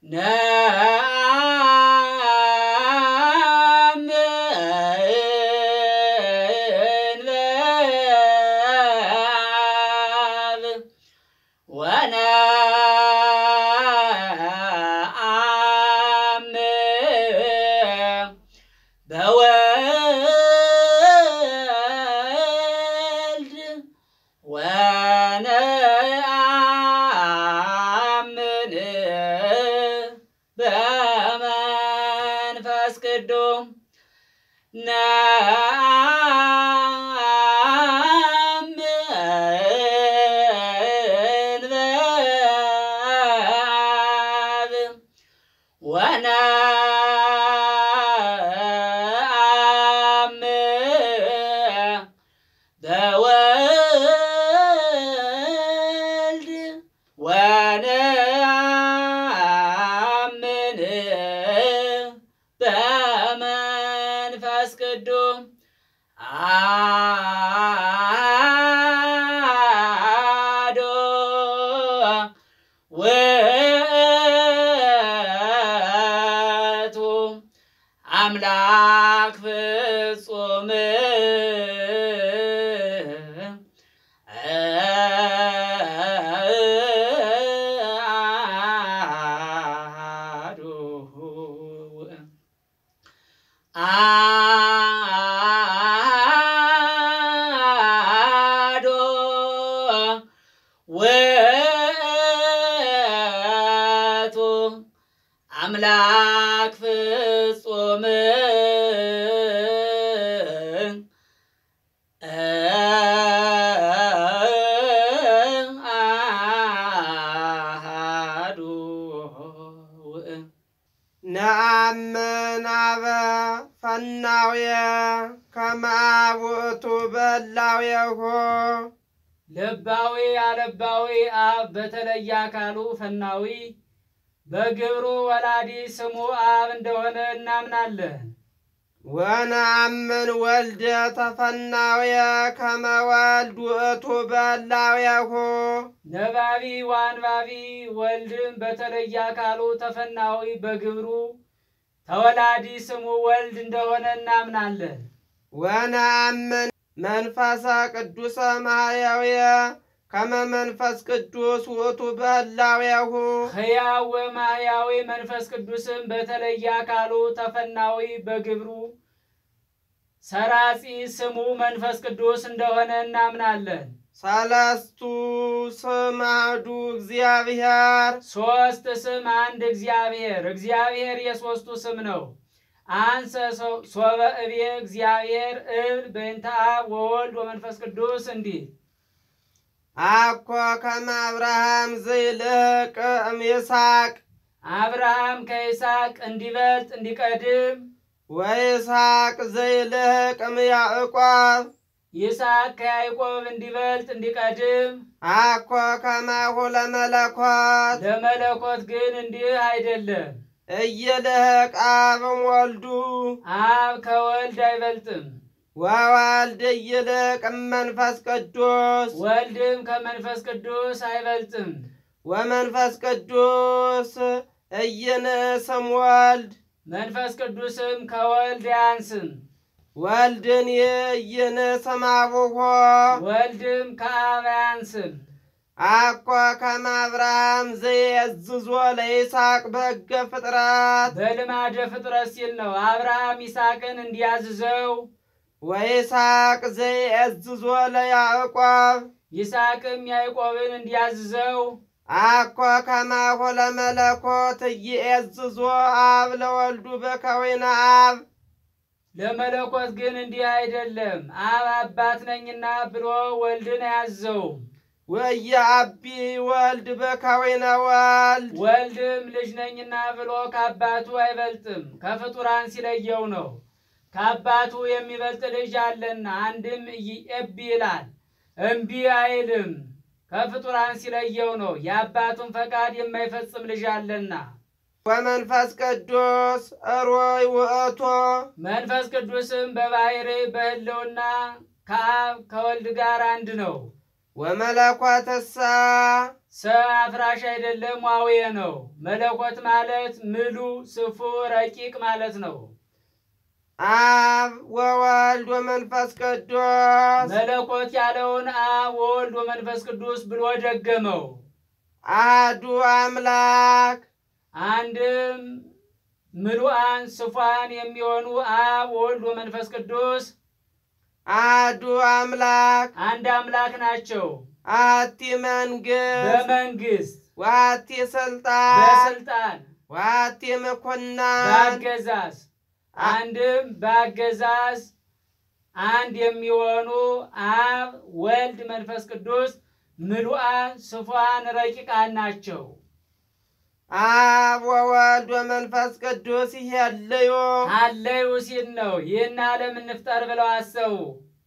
ወንአብ ወነአምን በወልድ ወነአምን በመንፈስ ቅዱስ ነአምን በአብ ወነአምን በወልድ ወነአምን በመንፈስ ቅዱስ አሐዱ ውእቱ አምላክ ፍጹም አሐዱ አሐዱ ውእቱ አምላክ ፍጹም አሐዱ ውእቱ ነአምን አበ ፈናውየ ከመ አብ ውእቱ በላውየሁ ልባዊ አለባዊ አብ በተለየ አካሉ ፈናዊ በግብሩ ወላዲ ስሙ አብ እንደሆነ እናምናለን። ወነአምን ወልደ ተፈናውየ ከመ ወልድ ውእቱ በላውየሁ ነባቢ ወአንባቢ ወልድም በተለየ አካሉ ተፈናዊ በግብሩ ተወላዲ ስሙ ወልድ እንደሆነ እናምናለን። ወነአምን መንፈሰ ቅዱሰ ማሕየውየ ከመ መንፈስ ቅዱስ ውእቱ በህላዌሁ ሕያው ወማሕያዊ መንፈስ ቅዱስም በተለየ አካሉ ተፈናዊ በግብሩ ሰራጺ ስሙ መንፈስ ቅዱስ እንደሆነ እናምናለን። ሰለስቱ ስም አሐዱ እግዚአብሔር ሶስት ስም አንድ እግዚአብሔር። እግዚአብሔር የሶስቱ ስም ነው። አንሰ ሶ- ሶበ እቤ እግዚአብሔር እብል በእንተ አብ ወወልድ ወመንፈስ ቅዱስ እንዲህ አኮ ከመ አብርሃም ዘይልህቅ እምይስሐቅ አብርሃም ከይስሐቅ እንዲበልጥ እንዲቀድም ወይስሐቅ ዘይልህቅ እምያዕቆብ ይስሐቅ ከያዕቆብ እንዲበልጥ እንዲቀድም አኮ ከማሁ ለመለኮት ለመለኮት ግን እንዲህ አይደለም። እይልህቅ አብም ወልዱ አብ ከወልድ አይበልጥም፣ ወወልድ እይልህቅ እመንፈስ ቅዱስ ወልድም ከመንፈስ ቅዱስ አይበልጥም። ወመንፈስ ቅዱስ እይንእስም ወልድ መንፈስ ቅዱስም ከወልድ አያንስም፣ ወልድን እይንእስም አቡሆ ወልድም ከአብ አያንስም። አኮ ከመ አብርሃም ዘየዝዞ ለይስሐቅ በሕገ ፍጥረት በልማደ ፍጥረት ሲል ነው። አብርሃም ይስሐቅን እንዲያዝዘው ወይስሐቅ ዘየዝዞ ለያዕቆብ ይስሐቅም ያዕቆብን እንዲያዝዘው አኮ ከማሁ ለመለኮት እይእዝዞ አብ ለወልዱ በከዊነ አብ ለመለኮት ግን እንዲህ አይደለም። አብ አባት ነኝና ብሎ ወልድን አያዘውም። ወየአቢ ወልድ በከዊነ ወልድ ወልድም ልጅ ነኝና ብሎ ከአባቱ አይበልጥም፣ ከፍጡራን ሲለየው ነው። ከአባቱ የሚበልጥ ልጅ አለና አንድም እምቢ ይላል፣ እምቢ አይልም። ከፍጡራን ሲለየው ነው። የአባቱን ፈቃድ የማይፈጽም ልጅ አለና። ወመንፈስ ቅዱስ እሮይ ውእቶ መንፈስ ቅዱስም በባሕርይ በሕልውና ከአብ ከወልድ ጋር አንድ ነው። ወመለኮትሳ ሰ አፍራሽ አይደለም ዋዌ ነው። መለኮት ማለት ምሉ ስፉ ረቂቅ ማለት ነው። አብ ወወልድ ወመንፈስ ቅዱስ መለኮት ያለውን አብ ወወልድ ወመንፈስ ቅዱስ ብሎ ደገመው። አሐዱ አምላክ አንድም ምሉአን ስፏን የሚሆኑ አብ ወወልድ ወመንፈስ ቅዱስ አሐዱ አምላክ አንድ አምላክ ናቸው። አሐቲ መንግሥት በመንግስት ወአሐቲ ስልጣን በስልጣን ወአሐቲ ምኵናን በአገዛዝ አንድም በአገዛዝ አንድ የሚሆኑ አብ ወልድ መንፈስ ቅዱስ ምሉአን ስፏን ረቂቃን ናቸው። አብ ወወልድ ወመንፈስ ቅዱስ ይሄልዩ አለዩ ሲል ነው። ይህን ዓለም እንፍጠር ብለው አሰቡ።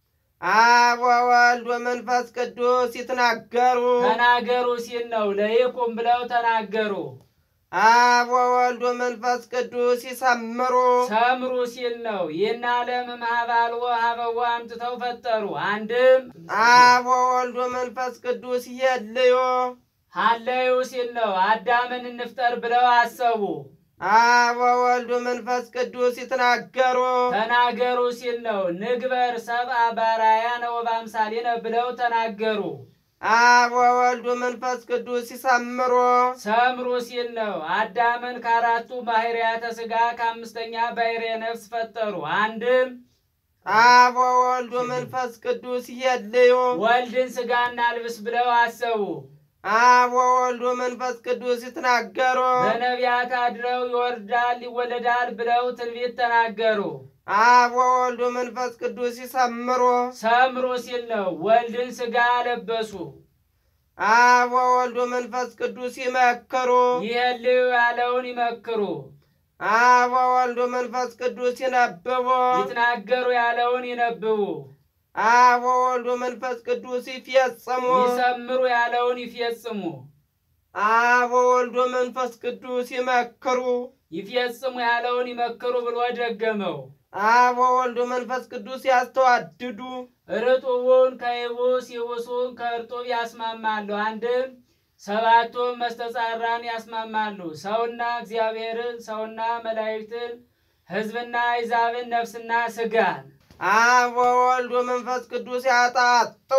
አብ ወወልድ ወመንፈስ ቅዱስ ይትናገሩ ተናገሩ ሲል ነው። ለይቁም ብለው ተናገሩ። አብ ወወልድ ወመንፈስ ቅዱስ ይሰምሩ ሰምሩ ሲል ነው። ይህን ዓለም ማህባልዎ ሀበዋ አምጥተው ፈጠሩ። አንድም አብ ወወልድ ወመንፈስ ቅዱስ ይሄልዩ ሀለዩ ሲል ነው። አዳምን እንፍጠር ብለው አሰቡ። አብ ወወልድ ወመንፈስ ቅዱስ ይትናገሩ ተናገሩ ሲል ነው። ንግበር ሰብአ በአርአያነ ወበአምሳሊነ ብለው ተናገሩ። አብ ወወልድ ወመንፈስ ቅዱስ ይሰምሩ ሰምሩ ሲል ነው። አዳምን ከአራቱ ባህርያተ ሥጋ ከአምስተኛ ባህርየ ነፍስ ፈጠሩ። አንድም አብ ወወልድ ወመንፈስ ቅዱስ ይሄልዩ ወልድን ሥጋና ልብስ ብለው አሰቡ። አብ ወወልድ ወመንፈስ ቅዱስ ይትናገሩ በነቢያት አድረው ይወርዳል ይወለዳል ብለው ትንቢት ተናገሩ። አብ ወወልድ ወመንፈስ ቅዱስ ይሰምሩ ሰምሩ ሲል ነው። ወልድን ሥጋ ለበሱ። አብ ወወልድ ወመንፈስ ቅዱስ ይመክሩ ይህልዩ ያለውን ይመክሩ። አብ ወወልድ ወመንፈስ ቅዱስ ይነብቡ ይትናገሩ ያለውን ይነብቡ። አብ ወወልድ ወመንፈስ ቅዱስ ይፈጽሙ ይሰምሩ ያለውን ይፈጽሙ። አብ ወወልድ ወመንፈስ ቅዱስ ይመክሩ ይፈጽሙ ያለውን ይመክሩ ብሎ ደገመው። አብ ወወልድ ወመንፈስ ቅዱስ ያስተዋድዱ ርጡቡን ከይቡስ ይቡሱን ከእርጡብ ያስማማሉ። አንድም ሰባቱን መስተጻራን ያስማማሉ። ሰውና እግዚአብሔርን፣ ሰውና መላእክትን፣ ሕዝብና አሕዛብን፣ ነፍስና ሥጋን አብ ወወልድ ወመንፈስ ቅዱስ ያጣጡ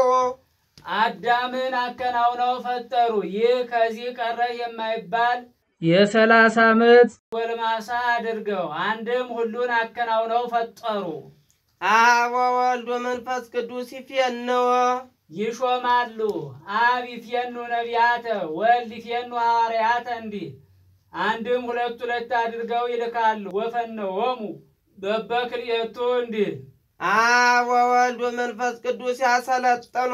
አዳምን አከናውነው ፈጠሩ። ይህ ከዚህ ቀረ የማይባል የሰላሳ ዓመት ጎልማሳ አድርገው አንድም ሁሉን አከናውነው ፈጠሩ። አብ ወወልድ ወመንፈስ ቅዱስ ይፌንዎ ይሾማሉ። አብ ይፌኑ ነቢያተ ወልድ ይፌኑ ሐዋርያተ እንዲህ አንድም ሁለት ሁለት አድርገው ይልካሉ። ወፈነዎሙ በበክልኤቱ እንዲህ አብ ወወልድ ወመንፈስ ቅዱስ ያሰለጥኑ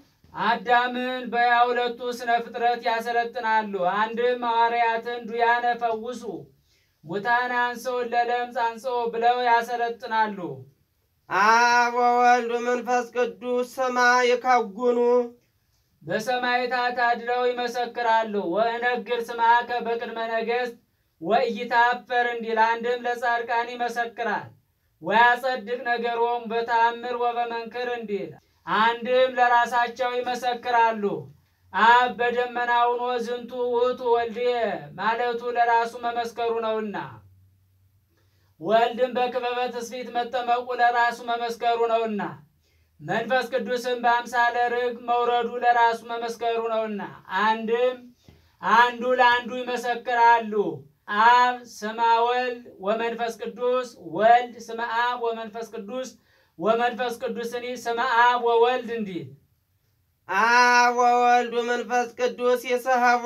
አዳምን በያ ሁለቱ ስነ ፍጥረት ያሰለጥናሉ። አንድም ሐዋርያትን ዱያነ ፈውሱ፣ ሙታን አንሥኡ፣ ለለምጽ አንሥኡ ብለው ያሰለጥናሉ። አብ ወወልድ ወመንፈስ ቅዱስ ስማ ይከውኑ በሰማዕታት አድረው ይመሰክራሉ። ወእነግር ስምዐከ በቅድመ ነገሥት ወኢይታፈር እንዲል አንድም ለጻድቃን ይመሰክራል። ወያጸድቅ ነገሮም በተአምር ወበመንክር እንዲል አንድም ለራሳቸው ይመሰክራሉ። አብ በደመና ሆኖ ዝንቱ ውእቱ ወልድየ ማለቱ ለራሱ መመስከሩ ነውና፣ ወልድም በክበበ ትስብእት መጠመቁ ለራሱ መመስከሩ ነውና፣ መንፈስ ቅዱስም በአምሳለ ርግብ መውረዱ ለራሱ መመስከሩ ነውና፣ አንድም አንዱ ለአንዱ ይመሰክራሉ። አብ ስማ ወልድ ወመንፈስ ቅዱስ ወልድ ስመ አብ ወመንፈስ ቅዱስ ወመንፈስ ቅዱስኒ ስመ አብ ወወልድ እንዲል አብ ወወልድ ወመንፈስ ቅዱስ ይስሕቦ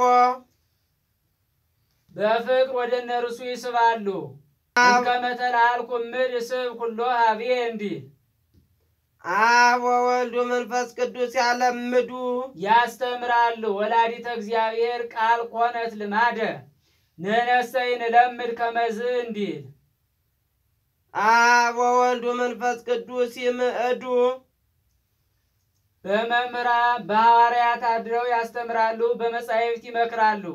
በፍቅር ወደ እነርሱ ይስባሉ። እምከመ ተለአልኩ እምድ እስብ ኩሎ ሀብዬ እንዲል አብ ወወልድ ወመንፈስ ቅዱስ ያለምዱ ያስተምራሉ። ወላዲተ እግዚአብሔር ቃል ኮነት ልማደ ንሕነሰ ንለምድ ከመዝ እንዲል አብ ወወልድ ወመንፈስ ቅዱስ ይምዕዱ በመምህራን በሐዋርያት አድረው ያስተምራሉ፣ በመጻሕፍት ይመክራሉ።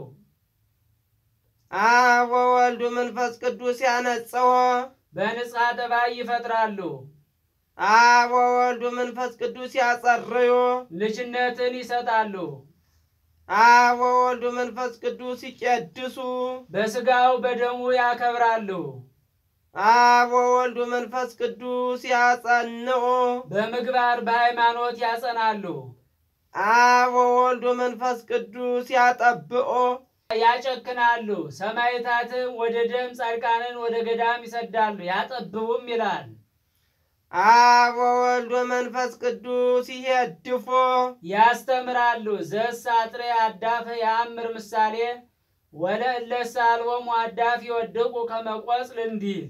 አብ ወወልድ ወመንፈስ ቅዱስ ያነጽሖ በንጽሐ ጠባይ ይፈጥራሉ። አብ ወወልድ ወመንፈስ ቅዱስ ያጸርዩ ልጅነትን ይሰጣሉ። አብ ወወልድ መንፈስ ቅዱስ ይቄድሱ በሥጋው በደሙ ያከብራሉ። አብ ወወልድ መንፈስ ቅዱስ ያጸንዑ በምግባር በሃይማኖት ያጸናሉ። አብ ወወልድ መንፈስ ቅዱስ ያጠብኦ ያጨክናሉ። ሰማዕታትም ወደ ደም፣ ጻድቃንን ወደ ገዳም ይሰዳሉ ያጠብቡም ይላል። አብ ወወልድ መንፈስ ቅዱስ ይሄድፎ ያስተምራሉ። ዘስ አጥሬ አዳፈ የአምር ምሳሌ ወለእለሰ አልቦሙ አዳፍ ይወድቁ ከመቆጽል እንዲል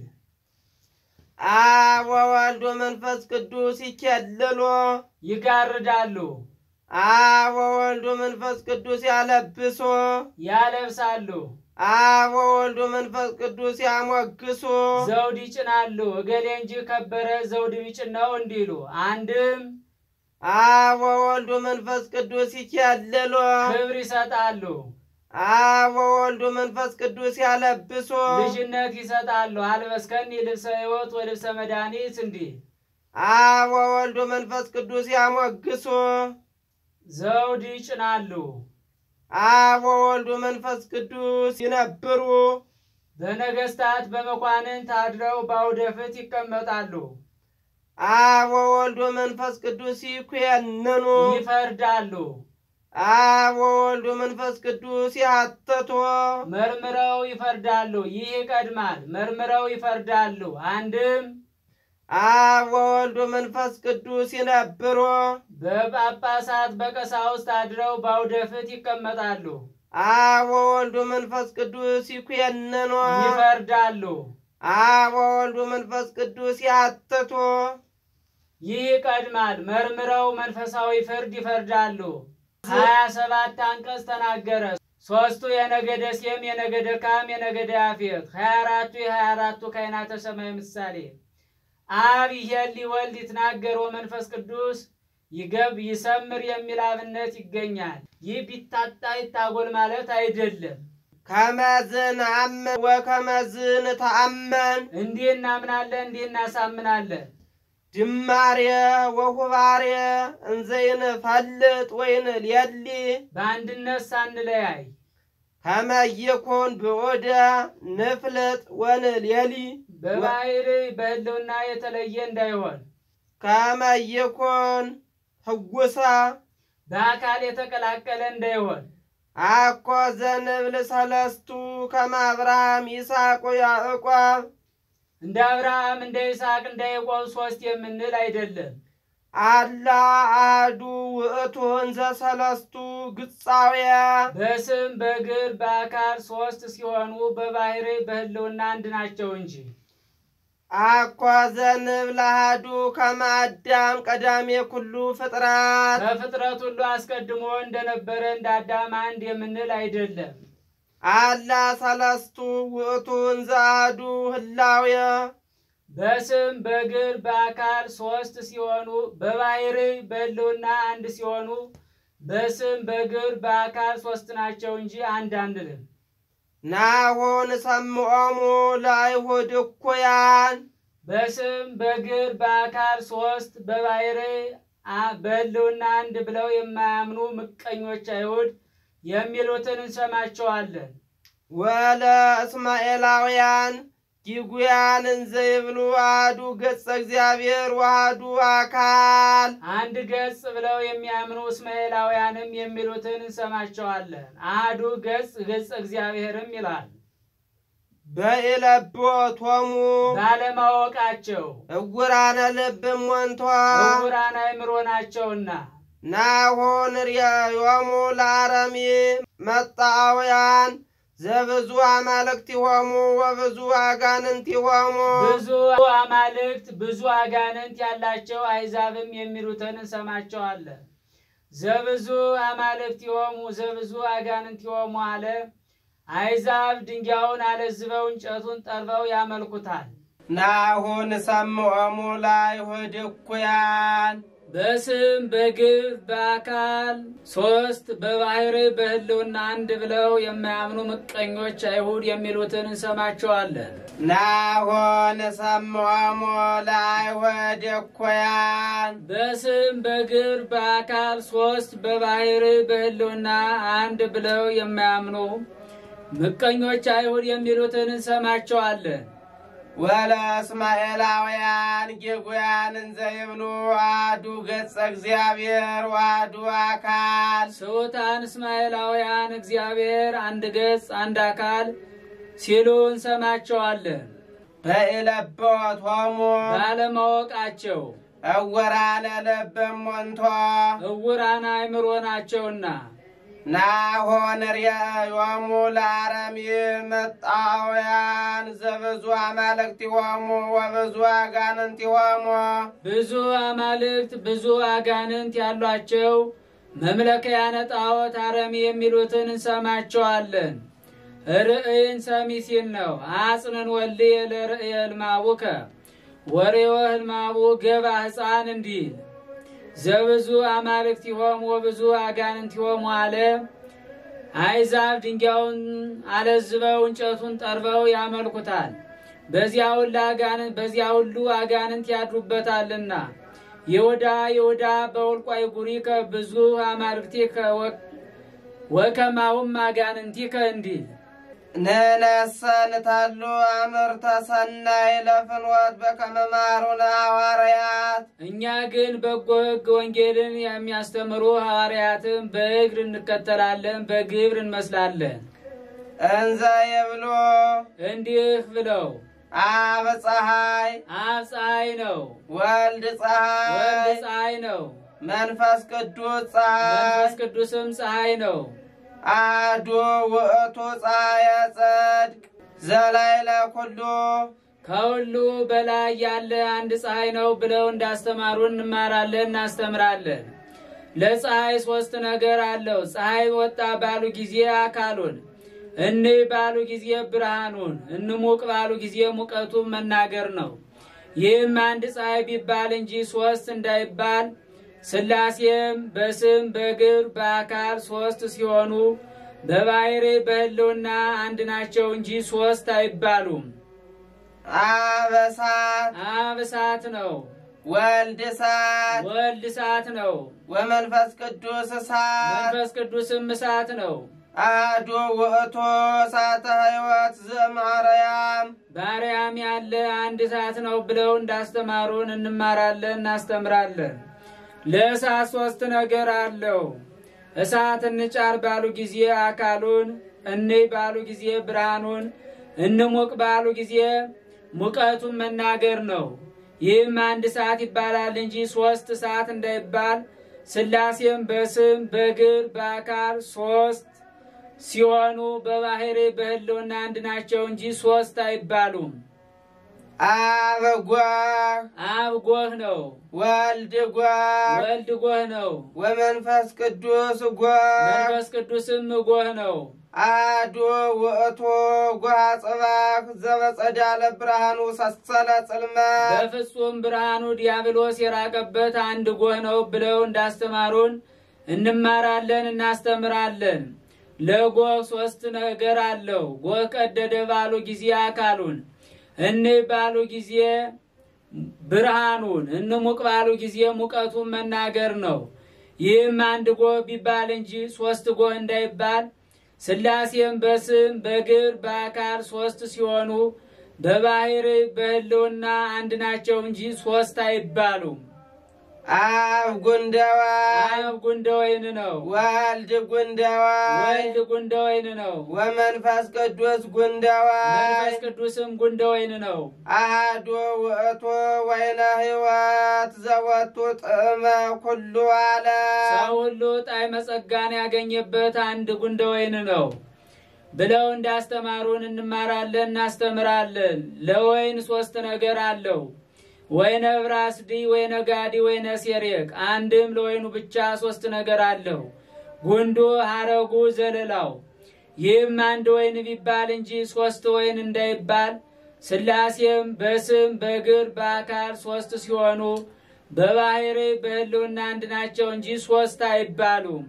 አብ ወወልድ መንፈስ ቅዱስ ይኬልሎ ይጋርዳሉ፣ አብ ወወልድ መንፈስ ቅዱስ ያለብሶ ያለብሳሉ፣ አብ ወወልድ መንፈስ ቅዱስ ያሞግሶ ዘውድ ይጭናሉ። እገሌ እንጂ ከበረ ዘውድ ቢጭን ነው እንዲሉ አንድም አብ ወወልድ መንፈስ ቅዱስ ይኬልሎ ክብር ይሰጣሉ፣ አብ ወወልድ መንፈስ ቅዱስ ያለብሶ ልጅነት ይሰጣሉ። አልበስከኒ ልብሰ ሕይወት ወልብሰ መድኃኒት እንዲል አብ ወወልድ መንፈስ ቅዱስ ያሞግሶ ዘውድ ይጭናሉ። አብ ወወልድ መንፈስ ቅዱስ ይነብሩ በነገስታት በመኳንንት አድረው በአውደ ፍት ይቀመጣሉ፣ አብ ወወልድ መንፈስ ቅዱስ ይኩነኑ ይፈርዳሉ። አብ ወወልድ መንፈስ ቅዱስ ያተቶ መርምረው ይፈርዳሉ። ይህ ይቀድማል። መርምረው ይፈርዳሉ። አንድም አብ ወወልድ መንፈስ ቅዱስ ይነብሮ በጳጳሳት በቀሳውስት አድረው በአውደ ፍት ይቀመጣሉ፣ አብ ወወልድ መንፈስ ቅዱስ ይኩነኑ ይፈርዳሉ። አብ ወወልድ መንፈስ ቅዱስ ያተቶ ይህ ይቀድማል። መርምረው መንፈሳዊ ፍርድ ይፈርዳሉ። ሀያ ሰባት አንቀጽ ተናገረ። ሶስቱ የነገደ ሴም፣ የነገደ ካም፣ የነገደ ያፌት ሀያ አራቱ የሀያ አራቱ ካህናተ ሰማይ ምሳሌ አብ ይሄሊ ወልድ ይትናገር ወመንፈስ ቅዱስ ይገብ ይሰምር የሚል አብነት ይገኛል። ይህ ቢታጣ ይታጎል ማለት አይደለም። ከመዝን አምን ወከመዝን ተአመን እንዲህ እናምናለን፣ እንዲህ እናሳምናለን። ጅማሬ ወሁባሬ እንዘይን ፈልጥ ወይን ሌሊ በአንድነት ሳንለያይ ከመይኩን ብዑደ ንፍልጥ ወንሌሊ በባህሪ በህልውና የተለየ እንዳይሆን ከመይኩን ህጉሳ በአካል የተቀላቀለ እንዳይሆን አኮ ዘንብል ሰለስቱ ከመ አብርሃም ይስሐቅ ያዕቆብ እንደ አብርሃም እንደ ይስሐቅ እንደ ያዕቆብ ሶስት የምንል አይደለም። አላ አሐዱ ውእቱ እንዘ ሰለስቱ ግጻውያ በስም በግር በአካል ሶስት ሲሆኑ በባህሪ በህልውና አንድ ናቸው እንጂ አኮ ዘንብል አሐዱ ከመ አዳም ቀዳሜ ኩሉ ፍጥረት ከፍጥረት ሁሉ አስቀድሞ እንደነበረ እንደ አዳም አንድ የምንል አይደለም። አላ ሰለስቱ ውእቱ እንዘ አሐዱ ህላዌ በስም በግር በአካል ሶስት ሲሆኑ በባህሪ በህልውና አንድ ሲሆኑ በስም በግር በአካል ሶስት ናቸው እንጂ አንድ አንልም። ናሆን ሰምዖሙ ለአይሁድ እኩያን በስም በግር በአካል ሶስት በባህሪ አ- በህልውና አንድ ብለው የማያምኑ ምቀኞች አይሁድ የሚሉትን እንሰማቸዋለን። ወለ እስማኤላውያን ጊጉያን እንዘ ይብሉ አሐዱ ገጸ እግዚአብሔር ወአሐዱ አካል አንድ ገጽ ብለው የሚያምኑ እስማኤላውያንም የሚሉትን እንሰማቸዋለን። አሐዱ ገጽ ገጽ እግዚአብሔርም ይላል። በኢለብዎቶሙ ባለማወቃቸው እውራነ ልብ እሙንቷ ዕውራን አእምሮ ናቸውና ናሆን ርእዮሙ ለአረሚ መጣውያን ዘብዙ አማልክቲሆሙ ወብዙ አጋንንቲሆሙ ብዙ አማልክት ብዙ አጋንንት ያላቸው አይዛብም የሚሉትን እንሰማቸዋለን። ዘብዙ አማልክት ይሆሙ ዘብዙ አጋንንት ይሆሙ አለ። አይዛብ ድንጋዩን አለዝበው እንጨቱን ጠርበው ያመልኩታል። ናሁን ሰምዖሙ ለአይሁድ እኩያን በስም በግብር በአካል ሶስት በባህሪ በሕልውና አንድ ብለው የማያምኑ ምቀኞች አይሁድ የሚሉትን እንሰማቸዋለን። ናሆን ሰምዖሙ ለአይሁድ እኩያን በስም በግብር በአካል ሶስት በባህሪ በሕልውና አንድ ብለው የማያምኑ ምቀኞች አይሁድ የሚሉትን እንሰማቸዋለን። ወለእስማኤላውያን ጌጉያን እንዘ ይብሉ አሐዱ ገጸ እግዚአብሔር ወአሐዱ አካል ስሑታን እስማኤላውያን እግዚአብሔር አንድ ገጽ አንድ አካል ሲሉ እንሰማቸዋለን። በኢለብዎቶሙ ባለማወቃቸው እውራነ ልብም ሞንቶ እውራን አእምሮ ናቸውና ናሆን ርእዮሙ ለአረሚ መጣውያን ዘብዙ አማልክቲሆሙ ወብዙ አጋንንቲሆሙ ብዙ አማልክት ብዙ አጋንንት ያሏቸው መምለኪያነ ጣዖት አረሚ የሚሉትን እንሰማቸዋለን። ርእይን ሰሚ ሲል ነው። አጽንን ወልየ ለርእየ ህልማቡከ ወሬወ ህልማቡ ገባ ሕፃን እንዲል ዘብዙ አማልክት ይሆሙ ወብዙ አጋንንት ይሆሙ አለ። አይዛብ ድንጋዩን አለዝበው እንጨቱን ጠርበው ያመልኩታል። በዚያ ሁሉ አጋንንት በዚያ ሁሉ አጋንንት ያድሩበታልና ይሁዳ ይሁዳ በውልቋይ ጉሪከ ብዙ አማልክቲከ ወከማሁም አጋንንቲከ እንዲል ንነሰ ንተሉ አምርተ ሰናይ ለፍኖት በከመ መሃሩነ ሐዋርያት እኛ ግን በጎ ሕግ ወንጌልን የሚያስተምሩ ሐዋርያትን በእግር እንከተላለን፣ በግብር እንመስላለን። እንዘ ይብሉ እንዲህ ብለው አብ ፀሐይ አብ ፀሐይ ነው፣ ወልድ ወልድ ፀሐይ ፀሐይ ነው፣ መንፈስ ቅዱስ መንፈስ ፀሐይ ቅዱስም ፀሐይ ነው። አሐዱ ውእቱ ፀሐየ ጽድቅ ዘላይለ ኩሉ ከሁሉ በላይ ያለ አንድ ፀሐይ ነው ብለው እንዳስተማሩን እንማራለን፣ እናስተምራለን። ለፀሐይ ሶስት ነገር አለው። ፀሐይ ወጣ ባሉ ጊዜ አካሉን፣ እንይ ባሉ ጊዜ ብርሃኑን፣ እንሙቅ ባሉ ጊዜ ሙቀቱን መናገር ነው። ይህም አንድ ፀሐይ ቢባል እንጂ ሶስት እንዳይባል ሥላሴም በስም በግብር በአካል ሶስት ሲሆኑ በባሕሪ በሕልውና አንድ ናቸው እንጂ ሶስት አይባሉም። አብ እሳት አብ እሳት ነው፣ ወልድ እሳት ወልድ እሳት ነው፣ ወመንፈስ ቅዱስ እሳት መንፈስ ቅዱስም እሳት ነው። አሐዱ ውእቱ እሳተ ሕይወት ዘእምአርያም በአርያም ያለ አንድ እሳት ነው ብለው እንዳስተማሩን እንማራለን፣ እናስተምራለን። ለእሳት ሶስት ነገር አለው። እሳት እንጫር ባሉ ጊዜ አካሉን፣ እንይ ባሉ ጊዜ ብርሃኑን፣ እንሙቅ ባሉ ጊዜ ሙቀቱን መናገር ነው። ይህም አንድ እሳት ይባላል እንጂ ሶስት እሳት እንዳይባል ሥላሴም በስም በግብር በአካል ሶስት ሲሆኑ በባሕሪ በሕልውና አንድ ናቸው እንጂ ሶስት አይባሉም። አብ ጓህ አብ ጎህ ነው፣ ወልድ ጓህ ወልድ ጎህ ነው፣ ወመንፈስ ቅዱስ ጓህ መንፈስ ቅዱስም ጎህ ነው። አሐዱ ውእቱ ጓህ ጽባህ ዘበጸዳለ ብርሃኑ ሰሰለ ጽልመት በፍጹም ብርሃኑ ዲያብሎስ የራቀበት አንድ ጎህ ነው ብለው እንዳስተማሩን እንማራለን፣ እናስተምራለን። ለጎህ ሶስት ነገር አለው። ጎህ ቀደደ ባሉ ጊዜ አካሉን፣ እንይ ባሉ ጊዜ ብርሃኑን፣ እንሙቅ ባሉ ጊዜ ሙቀቱን መናገር ነው። ይህም አንድ ጎህ ቢባል እንጂ ሶስት ጎህ እንዳይባል ሥላሴም በስም በግብር በአካል ሶስት ሲሆኑ በባሕሪ በሕልውና አንድ ናቸው እንጂ ሶስት አይባሉም። አብ ጉንደዋይ አብ ጉንደ ወይን ነው፣ ወልድ ጉንደዋይ ወልድ ጉንደ ወይን ነው፣ ወመንፈስ ቅዱስ ጉንደዋይ መንፈስ ቅዱስም ጉንደ ወይን ነው። አሐዱ ውእቱ ወይነ ሕይወት ዘወቱ ጥዕመ ኩሉ ዓለም ሰው ሁሉ ጣዕመ ጸጋን ያገኘበት አንድ ጉንደ ወይን ነው ብለው እንዳስተማሩን እንማራለን፣ እናስተምራለን። ለወይን ሶስት ነገር አለው። ወይነ ብራስዲ፣ ወይነ ጋዲ፣ ወይነ ሴሬቅ። አንድም ለወይኑ ብቻ ሶስት ነገር አለው። ጉንዱ፣ ሐረጉ፣ ዘለላው። ይህም አንድ ወይን ቢባል እንጂ ሶስት ወይን እንዳይባል ሥላሴም በስም በግብር በአካል ሶስት ሲሆኑ በባህሪ በሕልውና አንድ ናቸው እንጂ ሶስት አይባሉም።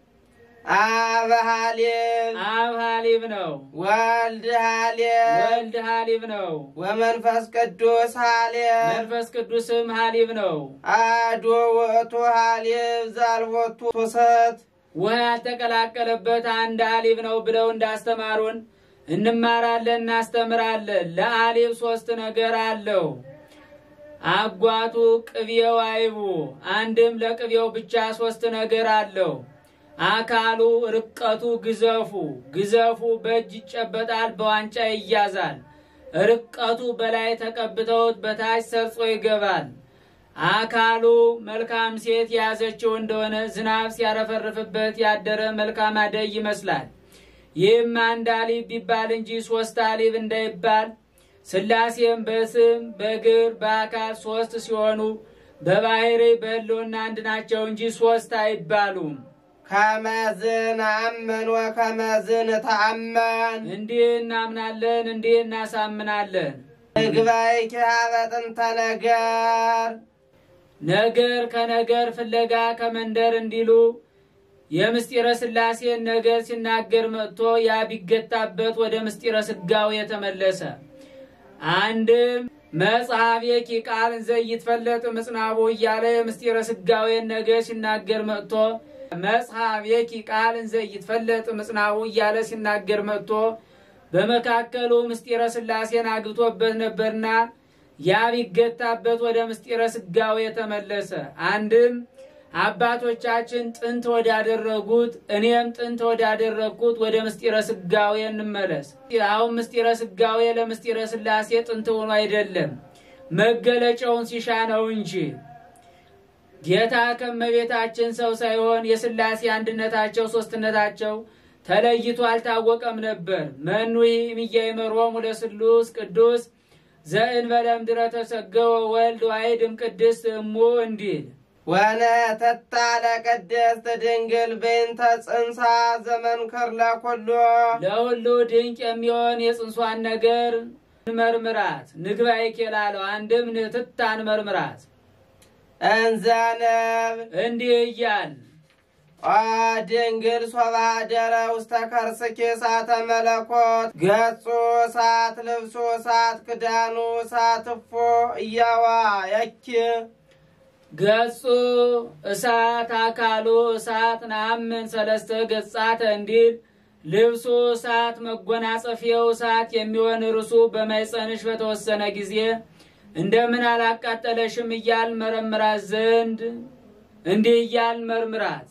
አብ ሀሊብ አብ ሀሊብ ነው። ወልድ ሀሊብ ወልድ ሀሊብ ነው። ወመንፈስ ቅዱስ ሀሊብ መንፈስ ቅዱስም ሀሊብ ነው። አሐዱ ውእቱ ሀሊብ ዘአልቦቱ ቱሰት ውሃ ያልተቀላቀለበት አንድ ሀሊብ ነው ብለው እንዳስተማሩን እንማራለን፣ እናስተምራለን። ለሀሊብ ሶስት ነገር አለው። አጓቱ፣ ቅቤው፣ አይቡ። አንድም ለቅቤው ብቻ ሶስት ነገር አለው። አካሉ፣ ርቀቱ፣ ግዘፉ። ግዘፉ በእጅ ይጨበጣል፣ በዋንጫ ይያዛል። ርቀቱ በላይ ተቀብተውት በታች ሰርጾ ይገባል። አካሉ መልካም ሴት የያዘችው እንደሆነ ዝናብ ሲያረፈርፍበት ያደረ መልካም አደይ ይመስላል። ይህም አንድ አሊብ ቢባል እንጂ ሶስት አሊብ እንዳይባል ሥላሴም በስም በግር በአካል ሶስት ሲሆኑ በባህሪ በሕልውና አንድ ናቸው እንጂ ሶስት አይባሉም። ከመዝን አምን ወከመዝን ተአመን እንዲህ እናምናለን፣ እንዲህ እናሳምናለን። ምግባይኪ ሀበ ጥንተ ነገር ነገር ከነገር ፍለጋ ከመንደር እንዲሉ የምስጢረ ሥላሴን ነገር ሲናገር መጥቶ ያ ቢገታበት ወደ ምስጢረ ሥጋዌ የተመለሰ አንድም መጽሐፍ የኪ ቃል እንዘ ይትፈለጥ ምጽናቡ እያለ የምስጢረ ሥጋዌን ነገር ሲናገር መጥቶ መጽሐፍ የኪ ቃል እንዘ ይትፈለጥ ምጽናቡ እያለ ሲናገር መጥቶ በመካከሉ ምስጢረ ሥላሴን አግብቶበት ነበርና ያ ቢገታበት ወደ ምስጢረ ሥጋዌ የተመለሰ አንድም አባቶቻችን ጥንት ወዳደረጉት እኔም ጥንት ወዳደረግኩት ወደ ምስጢረ ሥጋዌ እንመለስ። አሁን ምስጢረ ሥጋዌ ለምስጢረ ሥላሴ ጥንት ሆኖ አይደለም መገለጫውን ሲሻ ነው እንጂ ጌታ ከመቤታችን ሰው ሳይሆን የሥላሴ አንድነታቸው ሶስትነታቸው ተለይቶ አልታወቀም ነበር። መኑይ እምያእመሮሙ ለስሉስ ቅዱስ ዘእንበለ እምድረ ተሰገወ ወልድ ዋሕድም ቅድስት እሙ እንዲል ወነተታ ለቅድስት ድንግል በይንተ ጽንሳ ዘመንክር ለኩሉ ለሁሉ ድንቅ የሚሆን የጽንሷን ነገር መርምራት ንግባይ ኬላለው አንድም ንትታን መርምራት እንዘንብ እንዲህ እያል ኦ ድንግል ሶባ ደረ ውስተ ከርስኪ እሳተ መለኮት ገጹ እሳት ልብሱ እሳት ክዳኑ እሳት እፎ እያዋ የኪ ገጹ እሳት አካሉ እሳት ናምን ሰለስተ ገጻተ እንዲል ልብሱ እሳት መጎናጸፊያው እሳት የሚሆን እርሱ በማይጸንሽ በተወሰነ ጊዜ እንደምን አላቃጠለሽም እያል መረምራት ዘንድ እንዲህ እያል መርምራት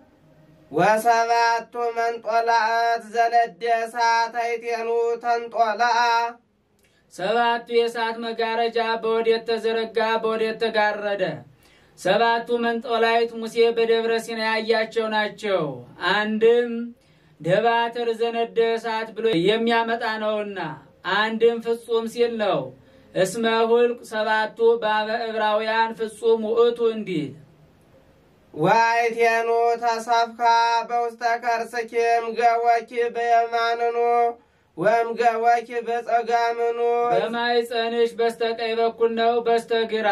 ወሰባቱ መንጦላእት ዘለደ እሳት አይቴኑ ተንጦላአ ሰባቱ የእሳት መጋረጃ በወዴት ተዘረጋ በወዴት ተጋረደ? ሰባቱ መንጦላይት ሙሴ በደብረ ሲና ያያቸው ናቸው። አንድም ደባትር ዘነደ እሳት ብሎ የሚያመጣ ነውና፣ አንድም ፍጹም ሲል ነው። እስመ ሁልቅ ሰባቱ በአበ ዕብራውያን ፍጹም ውእቱ እንዲል ዋይቴኑ ተሰፍካ በውስተ ከርስኪም ገወኪ በየማንኑ ወም ገወኪ በጸጋምኑ በማይጸንሽ በስተቀኝ በኩል ነው በስተግራ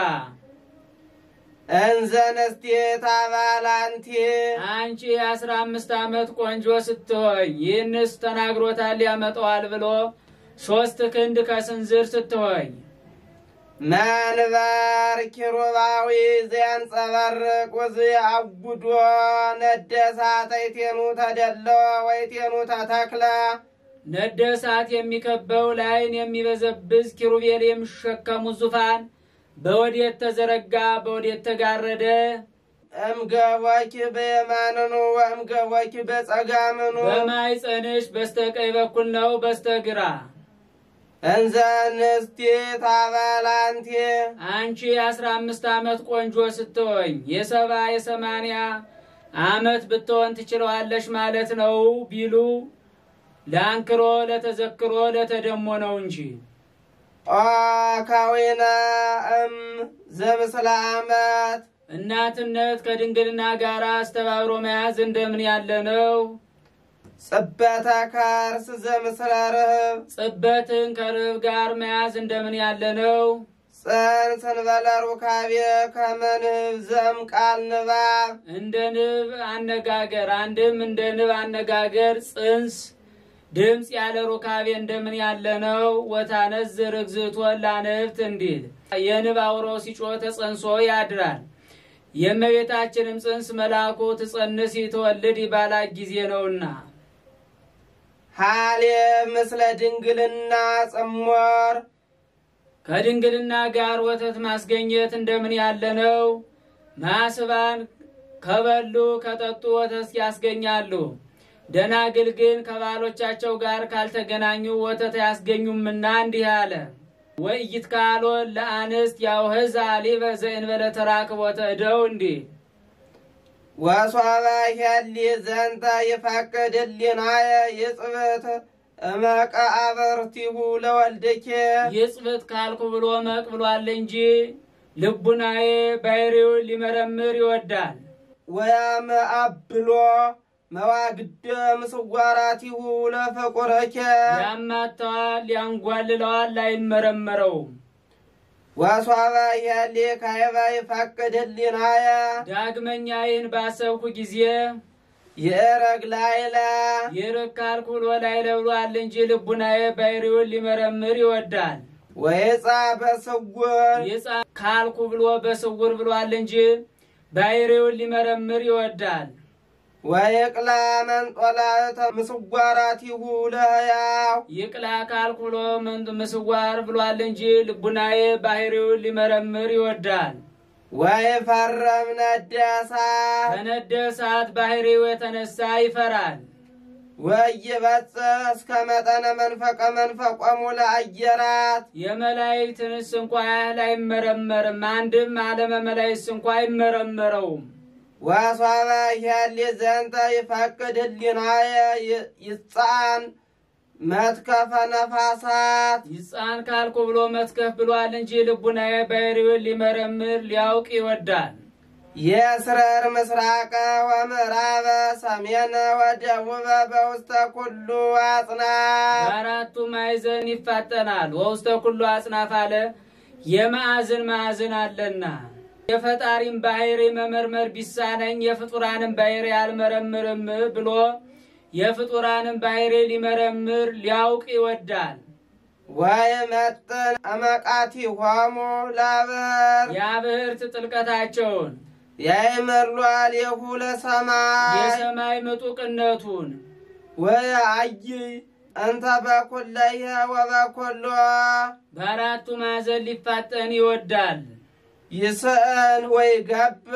እንዘንስቴት አባላንቲ አንቺ የአስራ አምስት ዓመት ቆንጆ ስትሆኝ ይህንስ ተናግሮታል ያመጣዋል ብሎ ሶስት ክንድ ከስንዝር ስትሆኝ መንበር ኪሩባዊ ዘያንጸባርቅ ወዝ አጉዶ ነደሳት አይቴኑ ተደለወ ወይቴኑ ተተክለ ነደ እሳት የሚከበው ላይን የሚበዘብዝ ኪሩቤል የሚሸከሙ ዙፋን በወዴት ተዘረጋ በወዴት ተጋረደ? እምገወኪ በየማንኑ ወእምገወኪ በጸጋምኑ በማይጸንሽ በስተቀኝ በኩል ነው በስተግራ እንዘንስቴት አባላንቲ አንቺ የአስራ አምስት ዓመት ቆንጆ ስትሆኝ የሰባ የሰማንያ ዓመት ብትሆን ትችለዋለሽ ማለት ነው ቢሉ ለአንክሮ ለተዘክሮ ለተደሞ ነው እንጂ ኦ ካዊነ እም ዘምስለ አመት እናትነት ከድንግልና ጋር አስተባብሮ መያዝ እንደምን ያለ ነው? ጽበተ ከርስ ዘምስለ ርህብ ጽበትን ከርብ ጋር መያዝ እንደምን ያለ ነው? ጽንስ እንበለ ሩካቤ ከመንህብ ዘም ቃል ንባብ እንደ ንብ አነጋገር አንድም እንደ ንብ አነጋገር ጽንስ ድምፅ ያለ ሩካቤ እንደምን ያለ ነው። ወታነዝ ርግዝቶ ላንብት እንዲል የንብ አውሮ ሲጮህ ተጸንሶ ያድራል። የእመቤታችንም ጽንስ መልአኩ ትጸንስ ይትወልድ ይባላት ጊዜ ነውና ሃሌ ምስለ ድንግልና ጽሞር ከድንግልና ጋር ወተት ማስገኘት እንደምን ያለ ነው። ማስባን ከበሉ ከጠጡ ወተት ያስገኛሉ። ደናግል ግን ከባሎቻቸው ጋር ካልተገናኙ ወተት አያስገኙምና እንዲህ አለ። ወኢይት ካሎ ለአንስት ያውህዝ አሊበ ዘእንበለ ተራክቦተ እደው እንዲህ ወሶበ ሄሊ ዘንተ ይፈቅድ ህሊናየ ይጽብት እመቀ አበርቲሁ ለወልድኬ ይጽብት ካልኩ ብሎ መቅ ብሏል እንጂ ልቡናዬ ባሕርዩን ሊመረምር ይወዳል። ወያመአብሎ መዋግደ ምስዋራቲሁ ለፍቁርኬ ያማተዋል፣ ያንጓልለዋል፣ አይመረመረውም። ወሶበ ሄሊ ካይበ ይፈቅድ ህሊናየ ዳግመኛ ይህን ባሰብኩ ጊዜ ይእረግ ላይለ ይርቅ ካልኩ ብሎ ላይለ ብሏል እንጂ ልቡናዬ ባሕርዩን ሊመረምር ይወዳል። ወይጻ በስውር ይጻ ካልኩ ብሎ በስውር ብሏል እንጂ ባሕርዩን ሊመረምር ይወዳል። ወይቅላ መንጦላዕተ ምስዋራቲሁ ለሕያው ይቅላ ካልኩ ብሎ ምን- ምስዋር ብሏል እንጂ ልቡናዬ ባሕርዩን ሊመረምር ይወዳል። ወይፈረም ነደሳ ከነደ እሳት ባሕርዩ የተነሳ ይፈራል። ወይበጽሕ እስከ መጠነ መንፈቀ መንፈቆሙ ለአየራት የመላእክትንስ እንኳ ያህል አይመረመርም። አንድም ዓለመ መላእክት እንኳ አይመረመረውም። ወሶበ ሄሊ ዘንተ ይፈቅድ ህሊናየ ይ- ይጻን መትከፈ ነፋሳት ይጻን ካልኩ ብሎ መትከፍ ብሏል እንጂ ልቡናዬ ባሕርዩን ሊመረምር ሊያውቅ ይወዳል። የስረር ምስራቀ ወምዕራበ ሰሜነ ወደቡበ በውስተ ኩሉ አጽናፍ በአራቱ ማዕዘን ይፋጠናል። ወውስተ ኩሉ አጽናፍ አለ የማዕዝን ማዕዝን አለና የፈጣሪም ባሕሪ መመርመር ቢሳነኝ የፍጡራንም ባሕሪ አልመረምርም ብሎ የፍጡራንም ባሕሪ ሊመረምር ሊያውቅ ይወዳል። ወይመጥን እመቃቲሆሙ ለብር የአብህርት ጥልቀታቸውን ያይመርሏል የሁለ ሰማይ የሰማይ ምጡቅነቱን ወየአይ እንተ በኩለየ ወበኩሎ በአራቱ ማዕዘን ሊፋጠን ይወዳል። ይስእን ወይ ገብ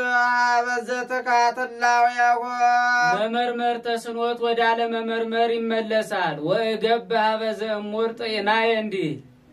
በዘትካትላውያሆ መመርመር ተስኖት ወደ አለመመርመር ይመለሳል። ወእገብ ሀበዘ እሙር ጤናየ እንዲል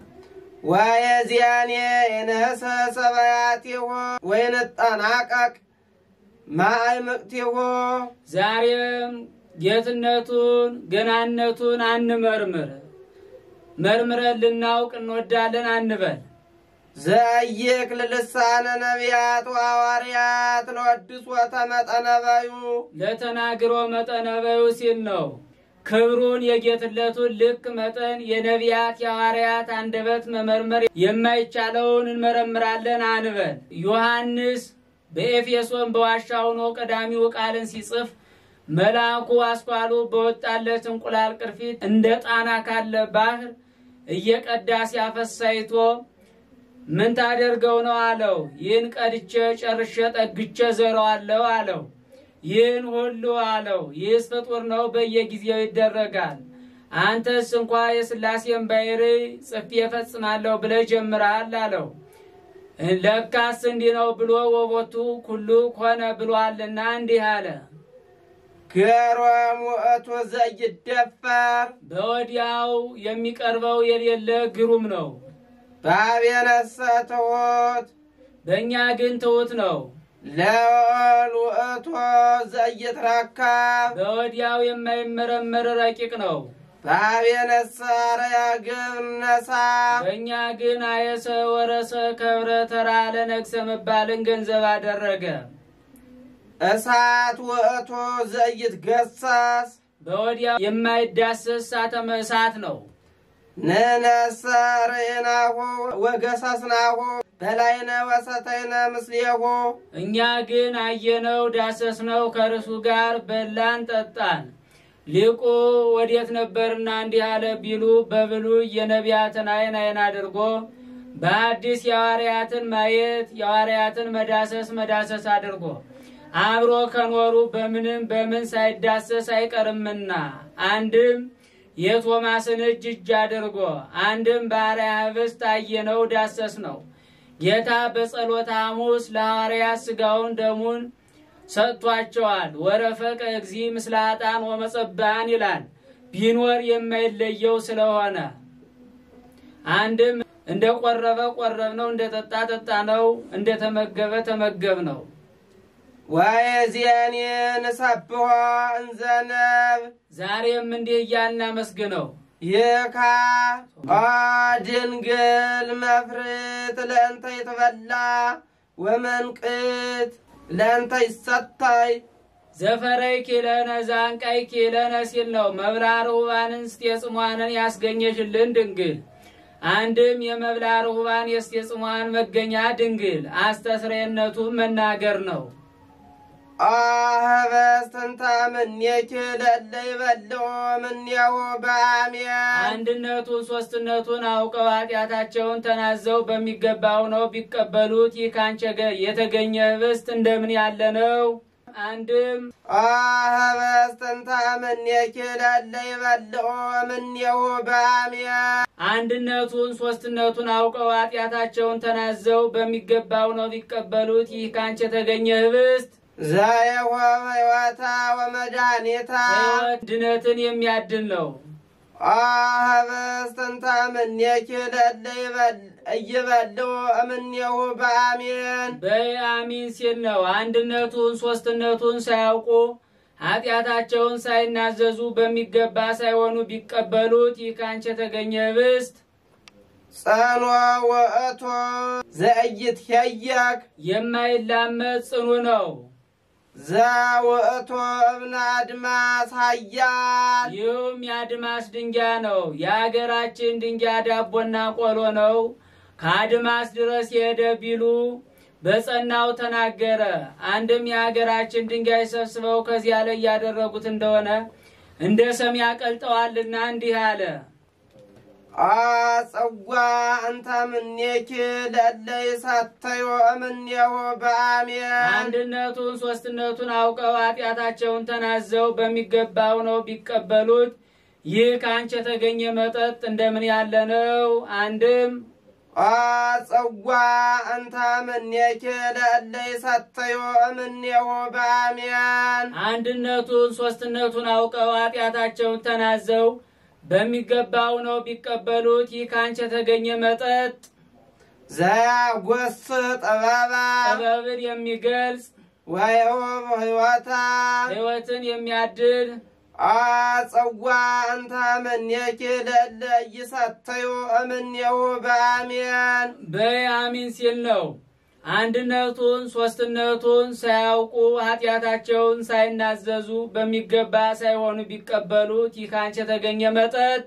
ወየዚያኔ የነሰ ሰበያቲሁ ወይንጠናቀቅ ማእምቅቲሁ ዛሬም ጌትነቱን ገናነቱን አንመርምር፣ መርምረን ልናውቅ እንወዳለን አንበል። ዘይክ ልልሳነ ነቢያት ወሐዋርያት ለወድስ ወተመጠነበዩ ለተናግሮ መጠነ በዩ ሲል ነው። ክብሩን የጌትነቱን ልክ መጠን የነቢያት የሐዋርያት አንደበት መመርመር የማይቻለውን እንመረምራለን አንበል። ዮሐንስ በኤፌሶን በዋሻ ሆኖ ቀዳሚው ቃልን ሲጽፍ መልአኩ አስኳሉ በወጣለት እንቁላል ቅርፊት እንደ ጣና ካለ ባህር እየቀዳ ሲያፈሳይቶ ምን ታደርገው ነው አለው። ይህን ቀድቼ ጨርሼ ጠግቼ ዘረዋለሁ አለው። ይህን ሁሉ አለው። ይህስ ፍጡር ነው፣ በየጊዜው ይደረጋል። አንተስ እንኳ የሥላሴን ባሕርይ ጽፌ እፈጽማለሁ ብለህ ጀምረሃል አለው። ለካስ እንዲህ ነው ብሎ ወቦቱ ኩሉ ኮነ ብሏልና እንዲህ አለ። ገሮም ውእቱ ዘይደፈር በወዲያው የሚቀርበው የሌለ ግሩም ነው። በአብየነሰ ትሑት በእኛ ግን ትሑት ነው። ለወል ውእቱ ዘይትረከብ በወዲያው የማይመረመር ረቂቅ ነው። በአብየነሰ አርያ ግብር ነሳ በእኛ ግን አየሰ ወረሰ ከብረ ተራ ለነግሰ መባልን ገንዘብ አደረገ። እሳት ውእቱ ዘይትገሰስ በወዲያው የማይዳሰስ እሳተ እሳት ነው። ንነሰ ርኢናሁ ወገሰስናሁ በላይነ ወሰተይነ ምስሌሁ እኛ ግን አየነው፣ ዳሰስነው፣ ከእርሱ ጋር በላን ጠጣን። ሊቁ ወዴት ነበርና እንዲህ አለ ቢሉ በብሉይ የነቢያትን ዓይን ዓይን አድርጎ በአዲስ የሐዋርያትን ማየት የሐዋርያትን መዳሰስ መዳሰስ አድርጎ አብሮ ከኖሩ በምንም በምን ሳይዳሰስ አይቀርምና አንድም የቶማስን እጅ እጅ አድርጎ አንድም በአርአያ ኅብስት አየነው ዳሰስ ነው። ጌታ በጸሎተ ሐሙስ ለሐዋርያት ሥጋውን ደሙን ሰጥቷቸዋል። ወረፈቀ እግዚ ምስለ ኃጥአን ወመጸብአን ይላል ቢኖር የማይለየው ስለሆነ አንድም እንደ ቆረበ ቆረብ ነው፣ እንደ ጠጣ ጠጣ ነው፣ እንደ ተመገበ ተመገብ ነው። ወየዚያኔ ንሰብሖ እንዘነብ ዛሬም እንዲህ እያልን አመስግነው። ይካ ኦ ድንግል መፍርት ለእንተ ይትበላ ወመንቅት ለእንተ ይሰታይ ዘፈረይ ኪለነ ዛንቃይ ኪለነ ሲል ነው። መብላ ርሁባንን ስቴጽሟንን ያስገኘሽልን ድንግል አንድም የመብላ ርሁባን የስቴጽሟን መገኛ ድንግል አስተስሬነቱ መናገር ነው። አህበስትንታ ምኔኪ ለለ ይበልዖ ምኔሁ በአሜን አንድነቱን ሶስትነቱን አውቀው ኃጢአታቸውን ተናዘው በሚገባው ነው ቢቀበሉት ይህ ካንቸ ገ- የተገኘ ኅብስት እንደምን ያለ ነው? አንድም አህበስትንታ ምኔኪ ለለ ይበልዖ ምኔሁ በአሜን አንድነቱን ሶስትነቱን አውቀው ኃጢአታቸውን ተናዘው በሚገባው ነው ቢቀበሉት ይህ ካንቺ የተገኘ ኅብስት ዘየሆ ሕይወታ ወመድኃኒታ ሕይወት ድነትን የሚያድን ነው። አህበስትንታ ምኔኪ ለለ ይበል- እይበልዑ እምኔሁ በአሜን በአሚን ሲል ነው። አንድነቱን ሶስትነቱን ሳያውቁ ኃጢአታቸውን ሳይናዘዙ በሚገባ ሳይሆኑ ቢቀበሉት ይህ ካንቺ የተገኘ ኅብስት ጸኖ ውእቱ ዘኢይትሄየክ የማይላመጥ ጽኑ ነው። ዘውእቱ እብነ አድማስ ኃያል ይህም የአድማስ ድንጋይ ነው። የአገራችን ድንጋይ ዳቦና ቆሎ ነው። ከአድማስ ድረስ የሄደ ቢሉ በጸናው ተናገረ። አንድም የሀገራችን ድንጋይ ሰብስበው ከዚያ ላይ ያደረጉት እንደሆነ እንደ ሰም ያቀልጠዋልና እንዲህ አለ። አጸዋ እንተ ምኔኪ ለለ ይሰተዮ እምኔሁ በአሜን አንድነቱን ሶስትነቱን አውቀው ኃጢአታቸውን ተናዘው በሚገባው ነው ቢቀበሉት ይህ ከአንቺ የተገኘ መጠጥ እንደምን ያለ ነው? አንድም አጸዋ እንተ ምኔኪ ለለ ይሰተዮ እምኔሁ በአሜን አንድነቱን ሶስትነቱን አውቀው ኃጢአታቸውን ተናዘው በሚገባው ነው ቢቀበሉት ይህ ከአንቺ የተገኘ መጠጥ ዘያጐስ ጥበባ ጥበብን የሚገልጽ ወይሁብ ሕይወታ ሕይወትን የሚያድል አጸዋ እንተ ምኔኪ ለለ ይሰተዮ እምኔሁ በአሜን በአሚን ሲል ነው። አንድነቱን ሶስትነቱን ሳያውቁ ኃጢአታቸውን ሳይናዘዙ በሚገባ ሳይሆኑ ቢቀበሉት ይህ ከአንቺ የተገኘ መጠጥ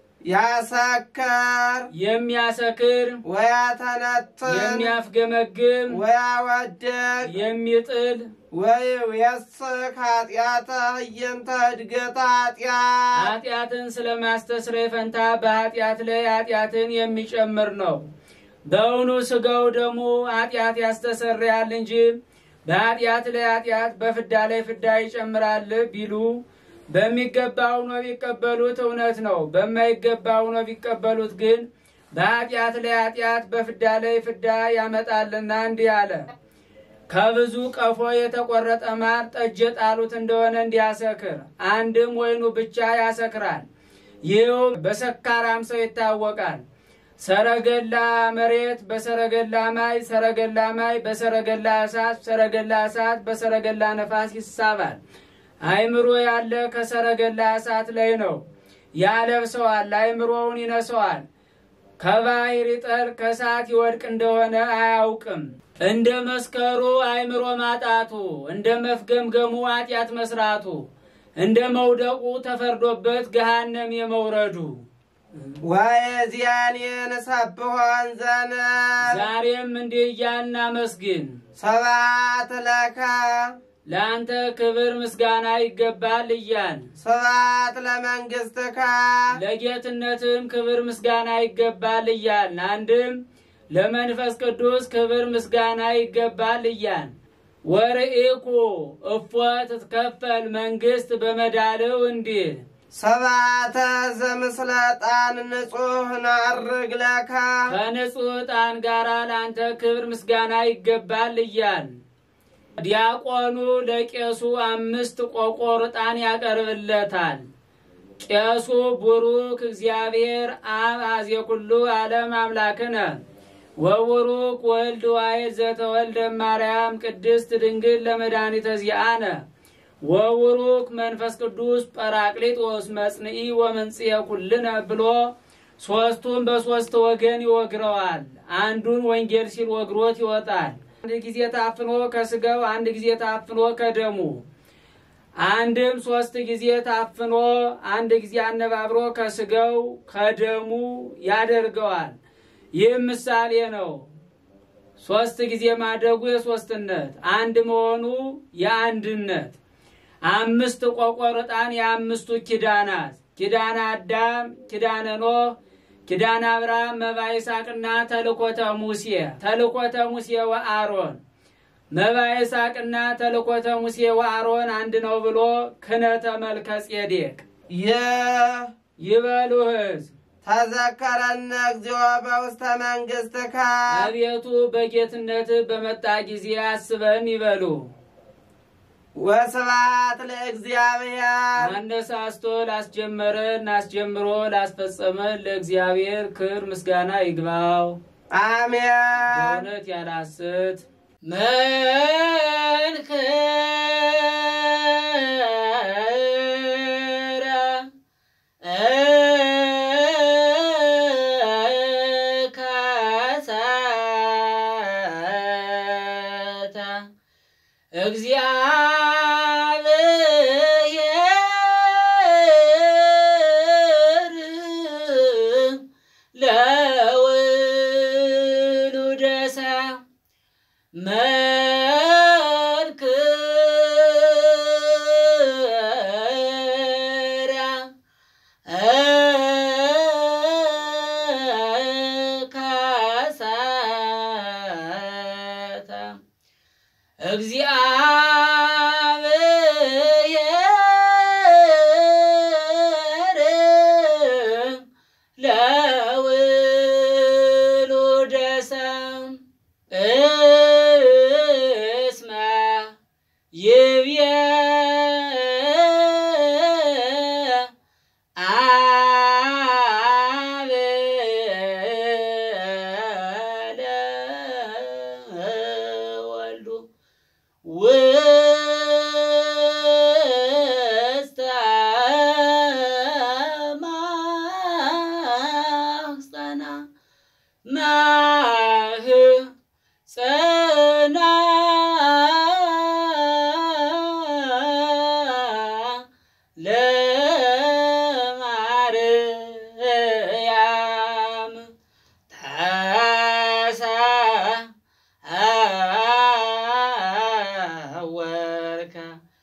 ያሰከር የሚያሰክር ወያተነትን የሚያፍገመግም ወያወድቅ የሚጥል ወይውየስክ ኃጢአተ ህየንተ እድገት ኃጢአት ኃጢአትን ስለማስተስረይ ፈንታ በኃጢአት ላይ ኃጢአትን የሚጨምር ነው። በእውኑ ስጋው ደግሞ ኃጢአት ያስተሰርያል እንጂ በኃጢአት ላይ ኃጢአት በፍዳ ላይ ፍዳ ይጨምራል ቢሉ በሚገባው ነው ቢቀበሉት እውነት ነው። በማይገባው ነው ቢቀበሉት ግን በኃጢአት ላይ ኃጢአት በፍዳ ላይ ፍዳ ያመጣልና እንዲህ አለ። ከብዙ ቀፎ የተቆረጠ ማር ጠጅ የጣሉት እንደሆነ እንዲያሰክር አንድም ወይኑ ብቻ ያሰክራል። ይህም በሰካራም ሰው ይታወቃል። ሰረገላ መሬት በሰረገላ ማይ፣ ሰረገላ ማይ በሰረገላ እሳት፣ ሰረገላ እሳት በሰረገላ ነፋስ ይሳባል። አእምሮ ያለ ከሰረገላ እሳት ላይ ነው። ያለብሰዋል፣ አእምሮውን ይነሰዋል። ከባሕር ይጠል ከእሳት ይወድቅ እንደሆነ አያውቅም። እንደ መስከሩ አእምሮ ማጣቱ፣ እንደ መፍገምገሙ ኃጢአት መስራቱ፣ እንደ መውደቁ ተፈርዶበት ገሃነም የመውረዱ ወየዚያኔን ሰብሖን ዘነብ ዛሬም እንዲህ እያልን አመስግን። ስብሐት ለከ ለአንተ ክብር ምስጋና ይገባል እያል ስብሐት ለመንግሥትከ ለጌትነትም ክብር ምስጋና ይገባል እያል አንድም ለመንፈስ ቅዱስ ክብር ምስጋና ይገባል እያል ወርኢኩ እፎ ትትከፈል መንግሥት በመዳልው እንዲል ስብሐተ ዘምስለ ዕጣን ንጹሕ ናርግ ለከ ከንጹሕ ዕጣን ጋር ለአንተ ክብር ምስጋና ይገባል እያል ዲያቆኑ ለቄሱ አምስት ቆቆር ዕጣን ያቀርብለታል። ቄሱ ቡሩክ እግዚአብሔር አብ አዜ ኩሉ ዓለም አምላክነ ወቡሩክ ወልድ ዋሕድ ዘተወልደ ማርያም ቅድስት ድንግል ለመድኃኒተ ዚአነ ወቡሩክ መንፈስ ቅዱስ ጰራቅሊጦስ መጽንኢ ወመንጽኤ ኩልነ ብሎ ሦስቱን በሦስት ወገን ይወግረዋል። አንዱን ወንጌል ሲል ወግሮት ይወጣል። አንድ ጊዜ ታፍኖ ከስጋው፣ አንድ ጊዜ ታፍኖ ከደሙ፣ አንድም ሶስት ጊዜ ታፍኖ አንድ ጊዜ አነባብሮ ከስጋው ከደሙ ያደርገዋል። ይህም ምሳሌ ነው። ሶስት ጊዜ ማደጉ የሶስትነት፣ አንድ መሆኑ የአንድነት። አምስት ቆቆር ዕጣን የአምስቱ ኪዳናት ኪዳነ አዳም፣ ኪዳነ ኖህ፣ ኪዳነ አብርሃም፣ መባ ይስሐቅና ተልኮተ ሙሴ ተልኮተ ሙሴ ወአሮን መባ ይስሐቅና ተልኮተ ሙሴ ወአሮን አንድ ነው ብሎ ክነተ መልከ ጼዴቅ ይህ ይበሉ ሕዝብ ተዘከረነ እግዚኦ በውስተ መንግሥትከ አቤቱ በጌትነት በመጣ ጊዜ አስበን ይበሉ። ወስብሐት ለእግዚአብሔር አነሳስቶ ላስጀመረን አስጀምሮ ላስፈጸመን ለእግዚአብሔር ክብር ምስጋና ይግባው። አሜን። በእውነት ያለ ሐሰት መንክረ ካሳታ እግዚአብሔር ለውሉደ ሰብእ መንክረ ካሳታ እግዚአብሔር ለውሉደ ሰብእ እስመ ይብየ አብ ለወልዱ ውስተ ማኅፀና ማኅፀና ለማርያም ተሰወርከ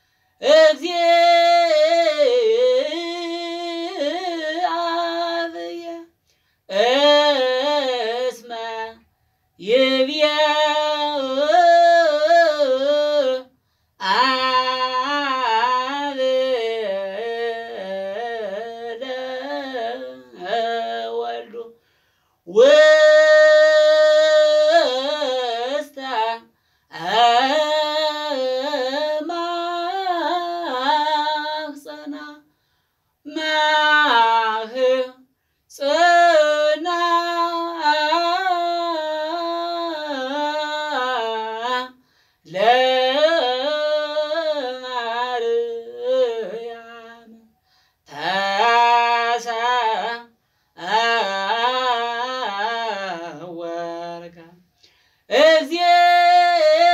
እግዚአብሔር እስመ ይብየ አብ ለወልዱ ውስተ ማኅፀና ማኅፀና ለማርያም ተሰወርከ እግዚአብሔር